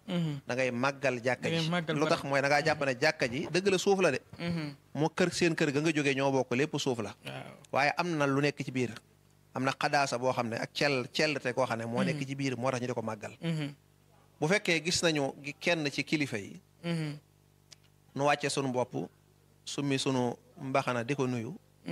da ngay màggal jàkka Da ngay ji màggal lu tax mooy da ngaa jàpp ne jàkka ji dëgg la suuf la de moo kër seen kër ga nga jógee ñoo bokk lépp suuf la waaw waaye am na lu nekk ci biir am na xadaasa boo xam ne ak cell cellte koo xam ne moo nekk ci biir moo tax ñu di ko màggal bu fekkee gis nañu gi- kenn ci kilifa yi nu wàcce sunu bopp summi sunu mbaxana di ko nuyu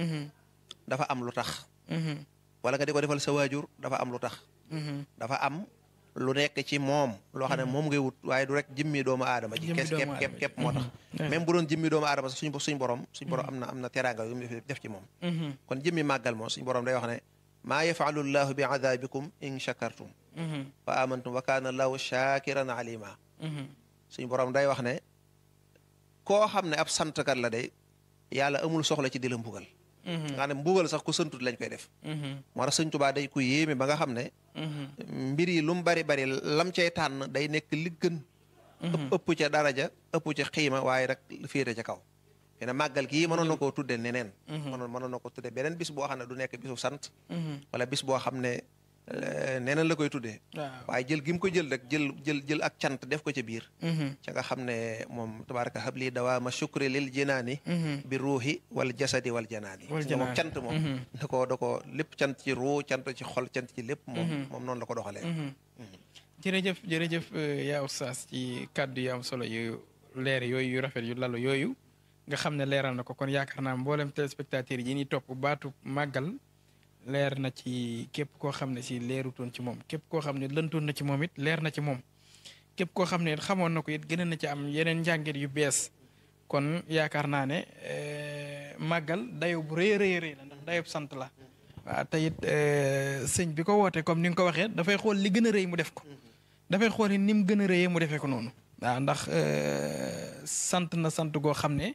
dafa am lu tax wala nga di ko defal sa waajur dafa am lu tax dafa am lu nekk ci moom loo xam ne moom ngay wut waaye du rek jëmmi doomu aadama ji Jëmmi kes doomu képp aadama képp ji. képp moo tax Mhm. même bu doon jëmmi doomu aadama sax suñ suñ borom suñ borom am na am na teraanga yu mu def ci moom kon jëmmi màggal moom suñ borom day wax ne maa yafalu llahu bi adabikum in shakartum wa amantum wa kaana allahu shakiran alima suñ borom day wax ne koo xam ne ab santkat la day yàlla amul soxla ci di la mbugal nga xam ne mbugal sax ku santut lañ koy def moo tax sëñ Tuubaa day ku yéeme ba nga xam ne mbir yi lu mu bari bari lam cay tànn day nekk li gën ëpp ëpp ca daraja ëpp ca xiima waaye rek féete ca kaw xëy na màggal gii mënoon na koo tudde neneen mënoon mënoon na ko tudde beneen bis boo xam ne du nekk bisu sant wala bis boo xam ne eh, neneen la koy tuddee waaw waaye jël gi mu ko jël rek jël jël jël ak cant def ko ca biir ca nga xam ne moom tabaraka habli dawaama shukri lil jinaani bi ruuxi wal jasadi wal janaani Wal nga moom janaani. cant moom da ko da ko lépp cant ci ruu cant ci xol cant ci lépp moom moom noonu la ko doxalee jërëjëf jërëjëf euh, yaa oustaz ci kàddu yu am solo yu leer yooyu yu rafet yu lalu yooyu nga xam ne leeral na ko kon yaakaar naa mboolem téléspectateurs yi ñuy topp baatu màggal leer na ci képp koo xam ne si leerutoon ci moom képp koo xam ne lëntoon na ci moom it leer na ci moom képp koo xam ne it xamoon na ko it gën na ci am yeneen njàngit yu bees kon yaakaar naa ne euh, màggal dayo bu rëy a rëy rëy la ndax dayob sant la waaw te it euh, sëñ bi ko woote comme ni nga ko waxee dafay xool li gën a rëy mu def ko dafay xool ni mu gën a rëyee mu defee ko noonu. waaw ndax euh, sant na sant goo xam ne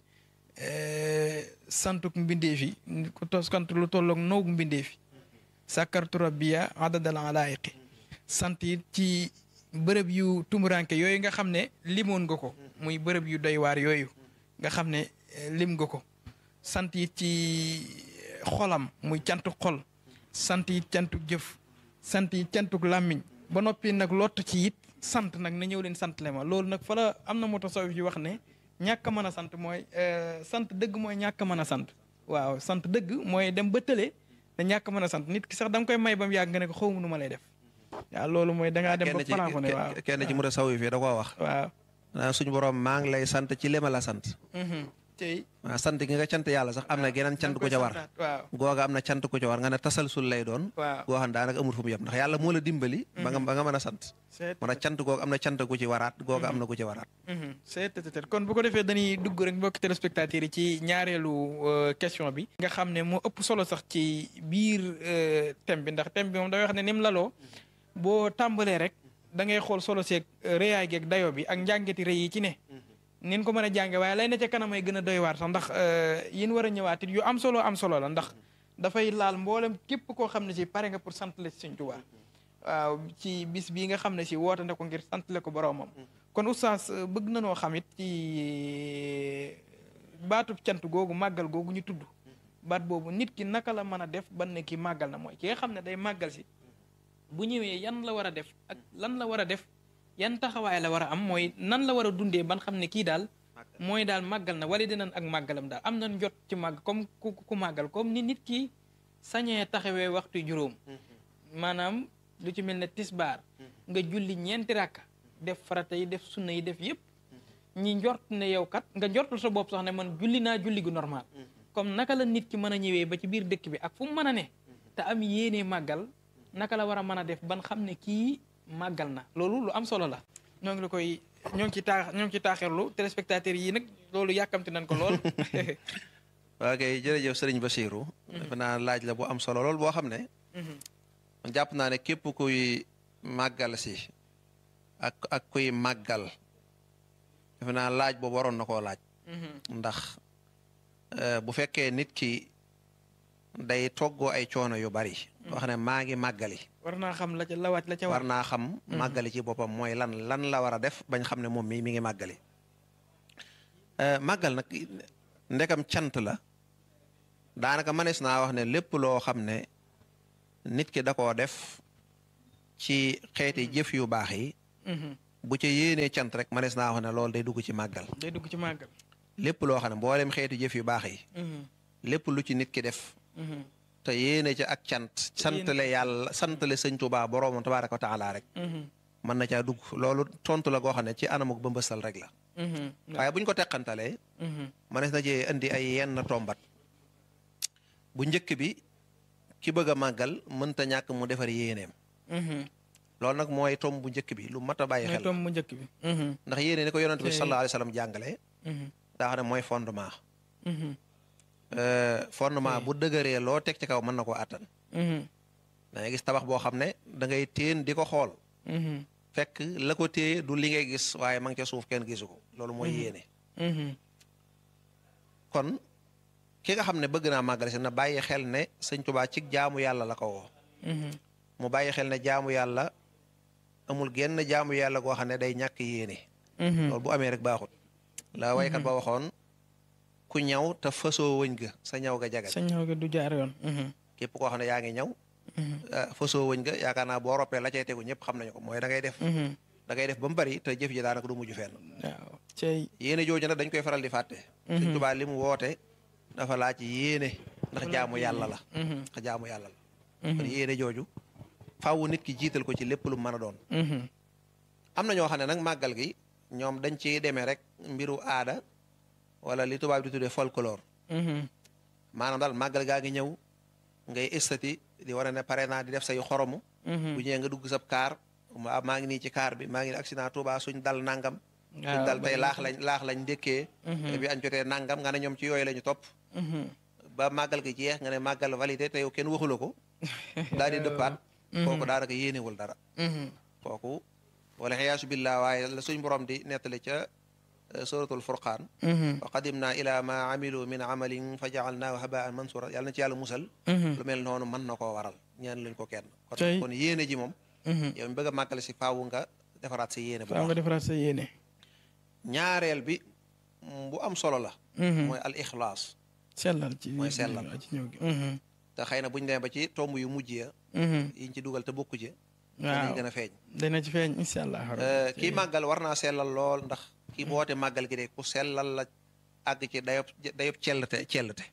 euh, santuk mbindeef yi ku tos sant lu tolloog noogu mbindeef yi sàkkartu rabbiya adadal alaayiqi sant it ci bërëb yu tumuranke yooyu nga xam ne limoon nga ko muy bërëb yu doy waar yooyu nga xam ne eh, lim nga ko sant it ci xolam muy cantuk xol sant it cantuk jëf sant it cantuk làmmiñ ba noppi nag lott ci it sant nag na ñëw leen sant le ma loolu nag fa la am na moo tasawuf yi wax ne ñàkk a mën a sant mooy eh, sant dëgg mooy ñàkk a mën a sant waaw sant dëgg mooy dem ba tële te ñàkk a mën a sant nit ki sax da nga koy may ba mu yàgg nga ne ko xaw ma nu ma lay def waaw loolu mooy da ngaa dem ba kenn ci plafonné waaw kenn ci mu a saw yi fii da koo wax waaw naa suñu borom maa ngi lay sant ci li ma la sant tey waaw sant gi nga cant yàlla sax am na geneen cant ku ca war waaw googa am na cant ku ca war nga ne tasalsul lay doon waaw goo xam ne daanaka amul fu mu yem ndax yàlla moo la dimbali ba nga ba nga mën a sant seet moo tax cant googu am na cant ku ci waraat googa am na ku ci waraat seet seet kon bu ko defee dañuy dugg rek mbokki téléspectateurs yi ci ñaareelu euh, question bi nga xam ne moo ëpp solo sax ci biir euh, thème bi ndax thème bi moom dafay wax ne ni mu laloo boo tàmbalee rek da ngay xool solo seeg euh, rëyaay geeg dayo bi ak njàngeti rëy yi ci ne nin ko mën a jànge waaye lay na ca kanam ay gën a doy waar sax ndax yin war a ñëwaat it yu am solo am solo la ndax dafay laal mboolem képp koo xam ne si pare nga pour sant la ci Sëñ Tuubaa waaw ci bis bii nga xam ne si woote na ko ngir sant le ko boroomam kon oustaz euh, bëgg na noo xam it ci baatub cant googu màggal googu ñu tudd baat boobu nit ki naka la mën a def ban ne ki màggal na mooy ki nga xam ne day màggal si bu ñëwee yan la war a def ak lan la war a def yan taxawaay la war a am mooy nan la war a dundee ban xam ne kii daal mooy daal màggal na wala dinañ ak màggalam daal am nañ jot ci màgg comme ku ku màggal comme ni nit ki sañee taxawee waxtu juróom maanaam lu ci mel ne tisbaar nga julli ñeenti rakka def farata yi def sunna yi def yëpp ñi njort ne yow kat nga njortul sa bopp sax ne man julli naa julli gu normal comme naka la nit ki mën a ñëwee ba ci biir dëkk bi ak fu mu mën a ne te am yéene màggal naka la war a mën a def ban xam ne kii màggal na loolu lu am solo la ñoo ngi la koy ñoo ngi ci taax ñoo ngi ci taaxirlu téléspectateurs yi nag loolu yàkkamti nañ ko lool waa kay jërëjëf sëriñ Basiiru defe naa laaj la bu am solo lool boo xam ne man jàpp naa ne képp kuy màggal si ak ak kuy màggal defe naa laaj boobu waroon na koo laaj ndax bu fekkee nit ki day toggoo ay coono yu bari wax ne maa ngi màggali war naa xam la ca la wàcc la ca war war naa xam màggali ci boppam mooy lan lan la war a def bañ xam ne moom mii mi ngi màggali màggal nag ndekam cant la daanaka mënees naa wax ne lépp loo xam ne nit ki da koo def ci xeeti jëf yu baax yi bu ca yéenee cant rek manees naa wax ne loolu day dugg ci màggal day dugg ci màggal lépp loo xam ne mboolem xeetu jëf yu baax yi lépp lu ci nit ki def te yéene ca ak cant santale yàlla santale sëñ Tuubaa boroomam tabaaraka wa taala rek mën na caa dugg loolu tontu la goo xam ne ci anamuk bëmbësal rek la waaye bu ñu ko teqantalee manees na cee indi ay yenn tombat bu njëkk bi ki bëgg a màggal mënta ñàkk mu defar yéeneem loolu nag mooy tom bu njëkk bi lu mat a bàyyi xel tom bu njëkk bi ndax yéene ni ko yonent bi sallallahu alayhi wa sallam jàngale daa xam ne mooy fondement fondement bu dëgëree loo teg ci kaw mën na koo àttan da ngay gis tabax boo xam ne da ngay téen di ko xool fekk la ko téye du li ngay gis waaye ma ngi ca suuf kenn gisu ko loolu mooy yéene kon ki nga xam ne bëgg naa màggale si na bàyyi xel ne sëñ Tuubaa ci jaamu yàlla la ko woo mu bàyyi xel ne jaamu yàlla amul genn jaamu yàlla goo xam ne day ñàkk yéene loolu bu amee rek baaxut la waykat ba waxoon ku ñaw te fasoo wëñ ga sa ñaw ga jagal sa ñaw ga du jaar yoon képp koo xam ne yaa ngi ñaw fasoo wëñ ga yaakaar naa boo roppee la cay tegu ñëpp xam nañu ko mooy da ngay def da ngay def ba mu bari te jëf ji daanaka du mujj fenn waaw cey yéene jooju nag dañ koy faral di fàtte Sëñ Tuubaa li mu woote dafa laaj yéene ndax jaamu yàlla la ndax jaamu yàlla la kon yéene jooju faaw nit ki jiital ko ci lépp lu mën a doon am na ñoo xam ne nag màggal gi ñoom dañ ciy demee rek mbiru aada wala li tubaab di tuddee folklore maanaam daal màggal gaa ngi ñëw ngay estati di war a ne pare naa di def say xoromu bu ñëwee nga dugg sab kaar maa ngi nii ci kaar bi maa ngi accident Tuubaa suñ dal nangam suñ dal tey laax lañ laax lañ ndékkee bi añ jotee nangam nga ne ñoom ci yooyu la ñu topp ba màggal gi jeex nga ne màggal validé te yow kenn waxula ko daal di dëppaat kooku daanaka yéenewul dara kooku wala xiyaasu billah waaye la suñ borom di nettali ca suratul furqaan wa qadimna ila ma amilu min amalin fa jaalnaahu habaan mansura yàlla na ci yàlla musal lu mel noonu mën na koo waral ñaan luñ ko kenn kon kon yéene ji moom yow mi bëgg a màggale si faawu nga defaraat sa yéene bu faaw nga defaraat sa yéene ñaareel bi bu am solo la mooy al ixlaas sellal ci mooy sellal ci ñëw gi te xëy na buñu demee ba ci tomb yu mujj ya yiñ ci dugal te bokku ci waaw danañ gën a feeñ dana ci feeñ incha allah kii màggal war naa sellal lool ndax kii boote màggal gi de ku sellal la àgg ci dayob dayob cellte cellte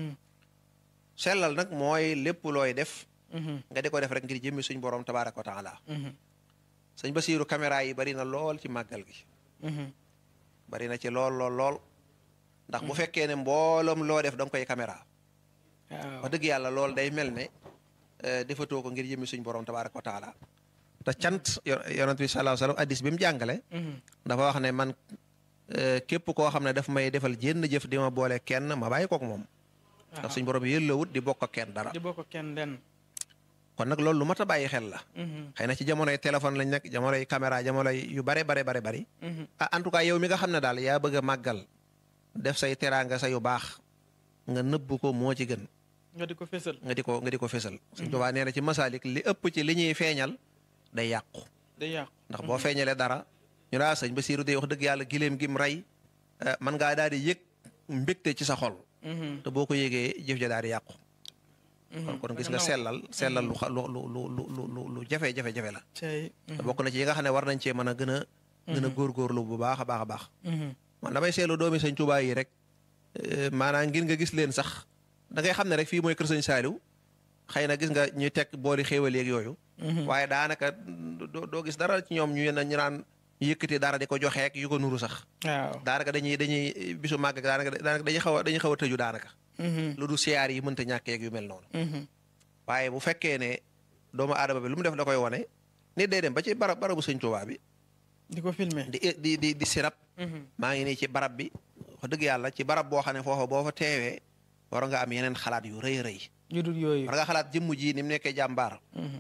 sellal nag mooy lépp looy def nga di ko def rek ngir jëmmi suñ borom tabaaraka wa taala sëñ Basiiru caméra yi bari na lool ci màggal gi bari na ci lool lool lool ndax bu fekkee ne mbooloom loo def da nga koy caméra waaw wax dëgg yàlla loolu day mel ne defatoo ko ngir jëmmi suñ borom tabaaraka wa taala te cant yonent bi sallallahu alayhi wa sallam addis bi mu jàngale dafa wax ne man képp koo xam ne daf may defal jénn jëf di ma boole kenn ma bàyyi kook moom ndax suñ borom yëllawut di bokk ak kenn dara di bokk kenn den kon nag loolu lu mat a bàyyi xel la xëy na ci jamonoy téléphone lañ nekk jamonoy caméra jamonoy yu bare bare bare bari ah en tout cas yow mi nga xam ne daal yaa bëgg a màggal def say teraanga sa yu baax nga nëbb ko moo ci gën nga di ko fésal nga di ko nga di ko fésal suñ tubaa nee na ci masaalik li ëpp ci li ñuy feeñal day yàqu day yàqu ndax boo feeñalee dara ñu daa sëñ Basiiru de wax dëgg yàlla giléem gim rey man ngaa daal di yëg mbégte ci sa xol te boo ko yëgee jëf ja daal di yàqu kon kon gis nga sellal sellal lu lu lu lu lu lu lu jafe jafe jafe la cey te bokk na ci yi nga xam ne war nañ cee mën a gën a gën a góorgóorlu bu baax a baax a baax man damay seetlu doomi sëñ Tuubaa yi rek maanaam ngir nga gis leen sax da ngay xam ne rek fii mooy kër sëñ Saaliw xëy na gis nga ñuy teg booli xéewal yeeg yooyu waaye daanaka doo gis dara ci ñoom ñu ñu naan yëkkati dara di ko joxeek yu ko nuru sax waaw daanaka dañuy dañuy bisu màgg daanaka daanaka dañuy xaw a dañuy xaw a tëju daanaka lu du siyaar yi mënta ñàkkeeg yu mel noonu waaye bu fekkee ne doomu aadama bi lu mu def da koy wone nit day dem ba ci barab barabu sëñ Tuubaa bi di ko filmer di di di di sirab maa ngi nii ci barab bi wax dëgg yàlla ci barab boo xam ne foofa boo fa teewee war nga am yeneen xalaat yu rëy rëy yu dul yooyu war nga xalaat jëmm ji ni mu nekkee jàmbaar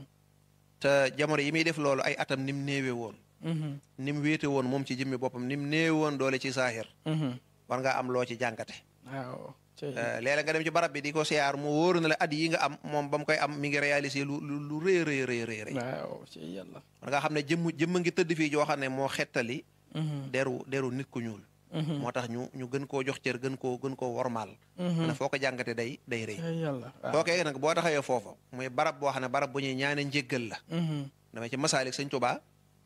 te jamono yi muy def loolu ay atam ni mu néewe woon ni mu wéete woon moom ci jëmmi boppam ni mu néewe woon doole ci saahir war nga am loo ci jàngate waaw léeg-léeg nga dem ci barab bi di ko siyaar mu wóoru na la at yi nga am moom ba mu koy am mi ngi réalisé lu lu lu rëy rëy rëy rëy rëy waaw ci yàlla war nga xam ne jëmm jëmm ngi tëdd fii joo xam ne moo xettali deru deru nit ku ñuul moo tax ñu ñu gën koo jox cër gën koo gën koo wormaal ne foo ko jàngate day day rëy yàlla kookee nag boo taxawee foofa muy barab boo xam ne barab bu ñuy ñaane njéggal la damay ci masaalik sëñ Tuubaa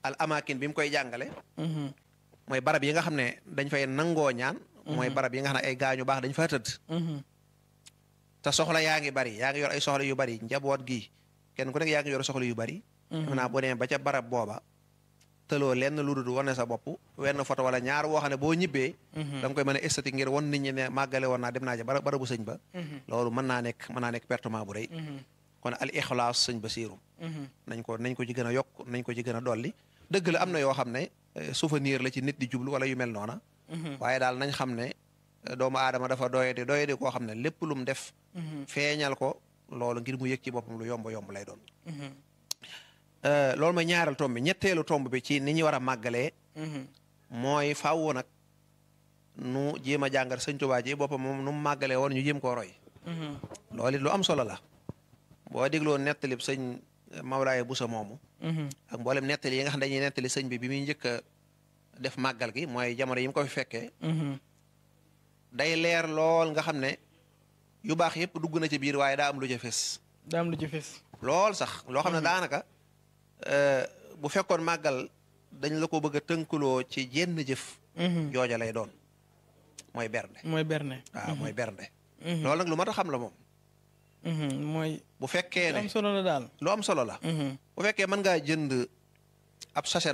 al amakin bi mu koy jàngale mooy barab yi nga xam ne dañ fay nangoo ñaan mooy barab yi nga xam ne ay gaañu baax dañ faa tëdd te soxla yaa ngi bari yaa ngi yor ay soxla yu bari njaboot gi kenn ku nekk yaa ngi yor soxla yu bari xam naa boo demee ba ca barab booba tëloo lenn lu dul wane sa bopp wenn photo wala ñaar woo xam ne boo ñibbee da nga koy mën a esthétique ngir wan nit ñi ne màggale woon naa dem naa ja bara barabu sëñ ba loolu mën naa nekk mën naa nekk pertement bu rëy kon al ixlaas sëñ ba siirum nañ ko nañ ko ci gën a yokk nañ ko ci gën a dolli dëgg la am na yoo xam ne souvenir la ci nit di jublu wala yu mel noona waaye daal nañ xam ne doomu aadama dafa doyadi doyadi koo xam ne lépp lu mu def feeñal ko loolu ngir mu yëg ci boppam lu yomb yomb lay doon loolu mooy ñaareel tomb bi ñetteelu tomb bi ci ni ñu war a màggalee mooy faaw nag nu jéem a jàngal sëñ Tuubaa ji boppam moom nu mu màggalee woon ñu jéem koo roy loolu it lu am solo la boo dégloo nettalib sëñ Mawlaaye Busa moomu ak mboolem nettali yi nga xam dañuy nettali sëñ bi bi muy njëkk a def màggal gi mooy jamono yi mu ko fi fekkee day leer lool nga xam ne yu baax yëpp dugg na ci biir waaye daa am lu ca fes daa am lu ci fes lool sax loo xam ne daanaka bu fekkoon màggal dañ la ko bëgg a tënkuloo ci jenn jëf jooja lay doon mooy bernde mooy berne waaw mooy bernde loolu nag lu mat a xam la moom mooy bu fekkee ne am solo la daal lu am solo la bu fekkee mën ngaa jënd ab sachet